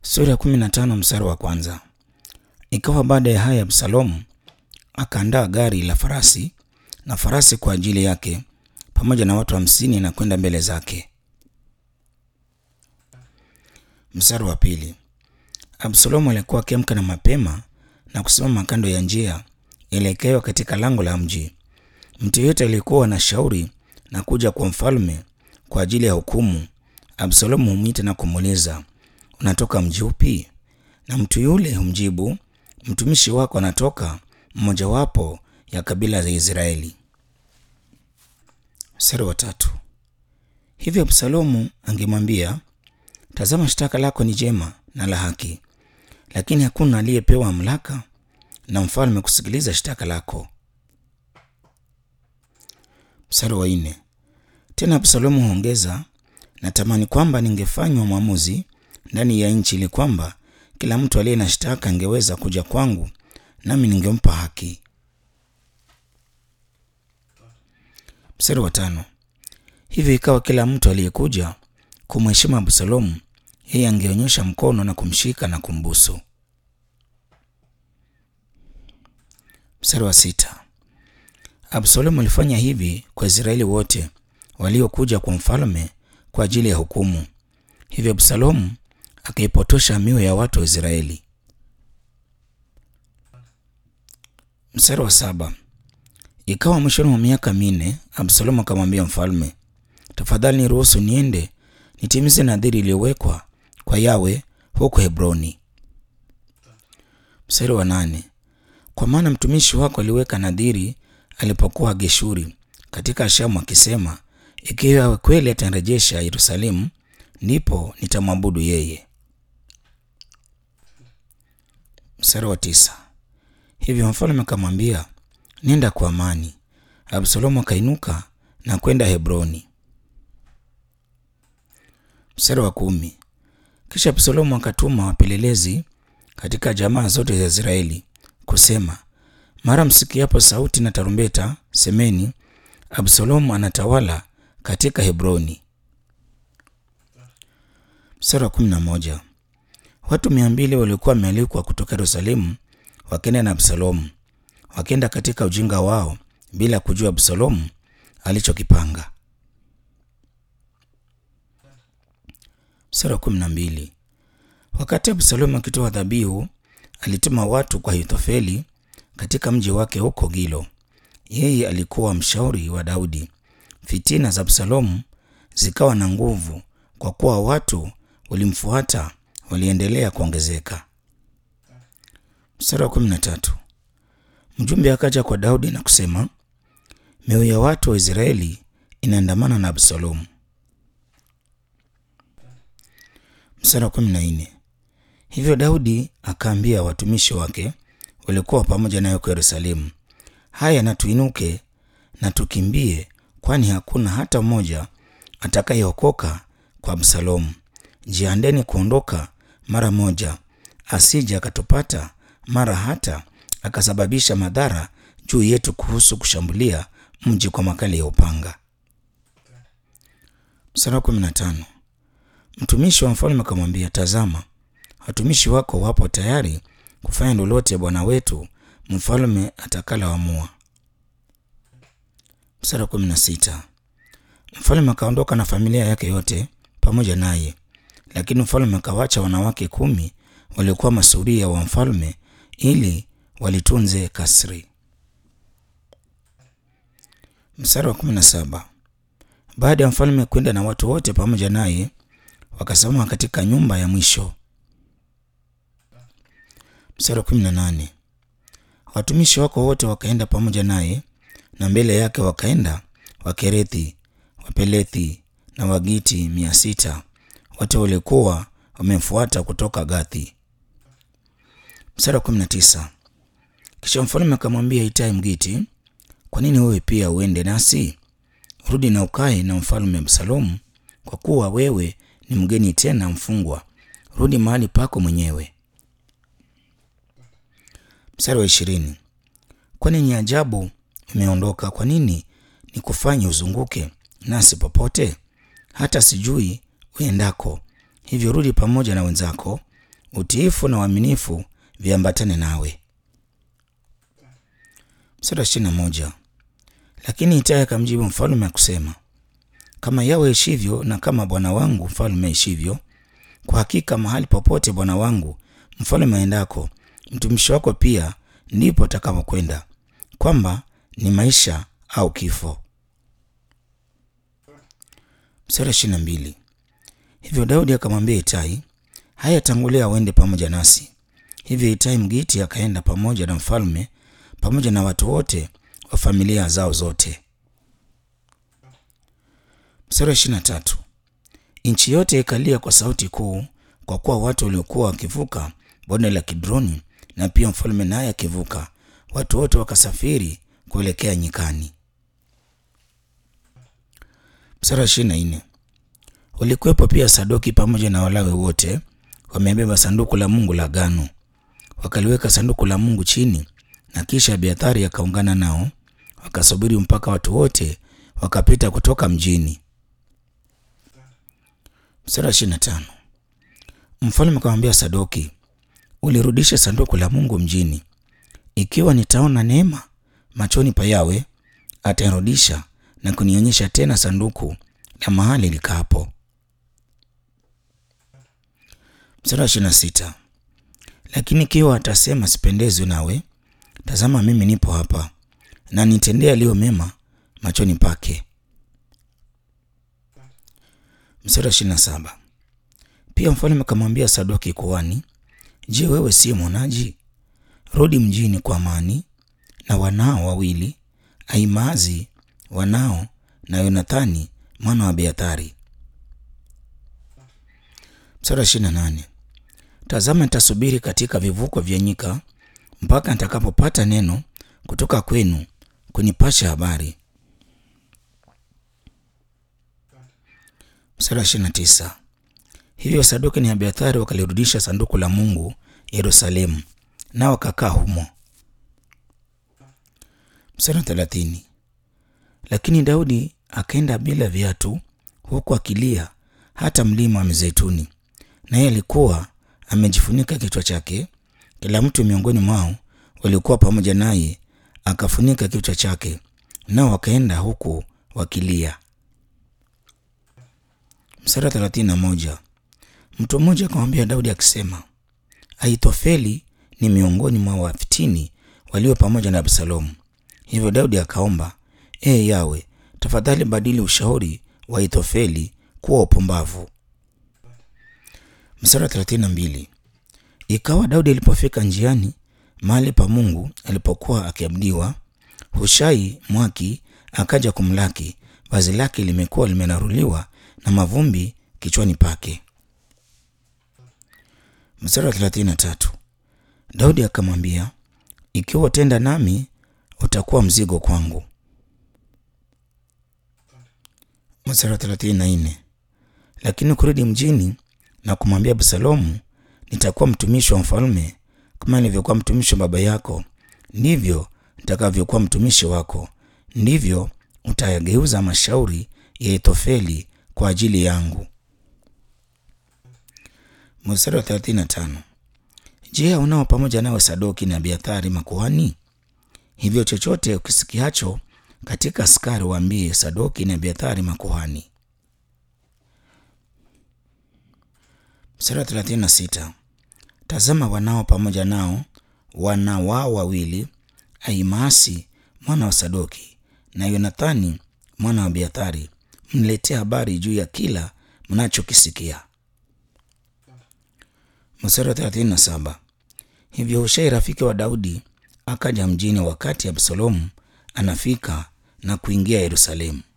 Sura ya kumi na tano mstari wa kwanza. Ikawa baada ya haya Absalomu akaandaa gari la farasi na farasi kwa ajili yake pamoja na watu hamsini na kwenda mbele zake. Mstari wa pili. Absalomu alikuwa akiamka na mapema na kusimama kando ya njia ielekewa katika lango la mji. Mtu yeyote aliyekuwa na shauri na kuja kwa mfalme kwa ajili ya hukumu, Absalomu humwita na kumuuliza, unatoka mji upi? Na mtu yule humjibu, mtumishi wako anatoka mmojawapo ya kabila za Israeli. Mstari wa tatu. Hivyo Absalomu angemwambia, tazama, shtaka lako ni jema na la haki, lakini hakuna aliyepewa mamlaka na mfalme kusikiliza shtaka lako. Mstari wa nne. Tena Absalomu huongeza, natamani kwamba ningefanywa mwamuzi ndani ya nchi, ili kwamba kila mtu aliye na shtaka angeweza kuja kwangu, nami ningempa haki. Mstari wa tano. Hivyo ikawa kila mtu aliyekuja kumheshimu Absalomu, yeye angeonyesha mkono na kumshika na kumbusu. Mstari wa sita. Absalomu alifanya hivi kwa Israeli wote waliokuja kwa mfalme kwa ajili ya hukumu. Hivyo Absalomu akaipotosha mioyo ya watu wa Israeli. Mstari wa saba. Ikawa mwishoni mwa miaka minne, Absalomu akamwambia mfalme, tafadhali niruhusu niende nitimize nadhiri iliyowekwa kwa Yawe huko Hebroni. Mstari wa nane. Kwa maana mtumishi wako aliweka nadhiri alipokuwa Geshuri katika Shamu akisema, ikiwa Yawe kweli atarejesha Yerusalemu, ndipo nitamwabudu yeye. Mstari wa tisa. Hivyo mfalme akamwambia, nenda kwa amani. Absalomu akainuka na kwenda Hebroni. Mstari wa kumi. Kisha Absalomu akatuma wapelelezi katika jamaa zote za Israeli kusema, mara msikiapo sauti na tarumbeta, semeni, Absalomu anatawala katika Hebroni. Mstari wa kumi na moja. Watu mia mbili waliokuwa wamealikwa kutoka Yerusalemu wakenda na Absalomu, wakenda katika ujinga wao bila kujua Absalomu alichokipanga. Mstari wa kumi na mbili. Wakati Absalomu akitoa dhabihu, alituma watu kwa Ahithofeli katika mji wake huko Gilo. Yeye alikuwa mshauri wa Daudi. Fitina za Absalomu zikawa na nguvu, kwa kuwa watu walimfuata waliendelea kuongezeka. Mstari wa kumi na tatu. Mjumbe akaja kwa Daudi na kusema, mioyo ya watu wa Israeli inaandamana na Absalomu. Mstari wa kumi na nne. Hivyo Daudi akaambia watumishi wake waliokuwa pamoja naye kwa Yerusalemu, haya na tuinuke na tukimbie, kwani hakuna hata mmoja atakayeokoka kwa Absalomu. Jiandeni kuondoka mara moja, asije akatupata mara hata akasababisha madhara juu yetu kuhusu kushambulia mji kwa makali ya upanga. Mstari wa kumi na tano. Mtumishi wa mfalme akamwambia, tazama, watumishi wako wapo tayari kufanya lolote bwana wetu mfalme atakaloamua. Mstari wa kumi na sita. Mfalme akaondoka na familia yake yote pamoja naye, lakini mfalme akawacha wanawake kumi waliokuwa masuria wa mfalme ili walitunze kasri. Mstari wa kumi na saba. Baada ya mfalme kwenda na watu wote pamoja naye, wakasimama katika nyumba ya mwisho. Mstari wa kumi na nane. Watumishi wako wote wakaenda pamoja naye, na mbele yake wakaenda Wakerethi, Wapelethi na Wagiti mia sita, wote walikuwa wamemfuata kutoka Gathi. Mstari wa kumi na tisa. Kisha mfalme akamwambia Itai Mgiti, kwa nini wewe pia uende nasi? Rudi na ukae na mfalme Absalomu, kwa kuwa wewe ni mgeni tena mfungwa. Rudi mahali pako mwenyewe. Mstari wa ishirini. Kwani ni ajabu umeondoka? Kwa nini nikufanye uzunguke nasi popote? Hata sijui uendako. Hivyo rudi pamoja na wenzako, utiifu na uaminifu viambatane nawe. Mstari wa ishirini na moja. Lakini Itai akamjibu mfalme akusema, kama Yawe ishivyo na kama bwana wangu mfalme ishivyo, kwa hakika mahali popote bwana wangu mfalme aendako, mtumishi wako pia ndipo atakapokwenda, kwamba ni maisha au kifo. Mstari ishirini na mbili. Hivyo Daudi akamwambia Itai, haya, tangulia uende pamoja nasi. Hivyo Itai Mgiti akaenda pamoja na mfalme pamoja na watu wote wa familia zao zote. Mstari wa ishirini na tatu. Nchi yote ikalia kwa sauti kuu, kwa kuwa watu waliokuwa wakivuka bonde la Kidroni, na pia mfalme naye akivuka, watu wote wakasafiri kuelekea nyikani. Mstari wa ishirini na nne. Walikuwepo pia Sadoki pamoja na Walawi wote wamebeba sanduku la Mungu la agano. Wakaliweka sanduku la Mungu chini, na kisha Abiathari akaungana nao, wakasubiri mpaka watu wote wakapita kutoka mjini. Mstari wa ishirini na tano. Mfalme akamwambia Sadoki, ulirudisha sanduku la Mungu mjini. Ikiwa nitaona neema machoni pa Yawe, atanirudisha na kunionyesha tena sanduku la mahali likapo. Mstari wa ishirini na sita. Lakini ikiwa atasema sipendezwi nawe, tazama, mimi nipo hapa, na nitendea yaliyo mema machoni pake. Mstari wa ishirini na saba. Pia mfalme akamwambia Sadoki kuhani, Je, wewe si mwonaji? Rudi mjini kwa amani na wanao wawili, Ahimaazi wanao na Yonathani mwana wa Abiathari. Mstari wa ishirini na nane. Tazama, nitasubiri katika vivuko vya nyika mpaka nitakapopata neno kutoka kwenu kunipasha habari. Mstari wa ishirini na tisa. Hivyo Sadoki na Abiathari wakalirudisha sanduku la Mungu Yerusalemu, nao wakakaa humo. Mstari wa thelathini. Lakini Daudi akaenda bila viatu, huku akilia hata mlima wa Mizeituni, naye alikuwa amejifunika kichwa chake. Kila mtu miongoni mwao waliokuwa pamoja naye akafunika kichwa chake, nao wakaenda huku wakilia. Mstari wa thelathini na moja. Mtu mmoja akamwambia Daudi akisema, Ahithofeli ni miongoni mwa wafitini walio pamoja na Absalomu. Hivyo Daudi akaomba, Ee Yawe, tafadhali badili ushauri wa Ahithofeli kuwa upumbavu. Mstari wa thelathini na mbili. Ikawa Daudi alipofika njiani mahali pa Mungu alipokuwa akiabudiwa, Hushai Mwaki akaja kumlaki, vazi lake limekuwa limenaruliwa na mavumbi kichwani pake. Mstari wa thelathini na tatu. Daudi akamwambia, ikiwa utenda nami utakuwa mzigo kwangu. Mstari wa thelathini na nne. Lakini kurudi mjini na kumwambia Absalomu, nitakuwa mtumishi wa mfalme kama nilivyokuwa mtumishi wa baba yako, ndivyo nitakavyokuwa mtumishi wako, ndivyo utayageuza mashauri ya Ahithofeli kwa ajili yangu. Mstari wa 35. Je, unao pamoja nawe Sadoki na Abiathari makuhani? Hivyo chochote ukisikiacho katika askari waambie Sadoki na Abiathari makuhani. Mstari wa 36. Tazama, wanao pamoja nao wana wao wawili, Ahimaasi mwana wa Sadoki na Yonathani mwana wa Abiathari, mniletee habari juu ya kila mnachokisikia. Mstari wa 37. Hivyo Hushai rafiki wa Daudi akaja mjini wakati Absalomu anafika na kuingia Yerusalemu.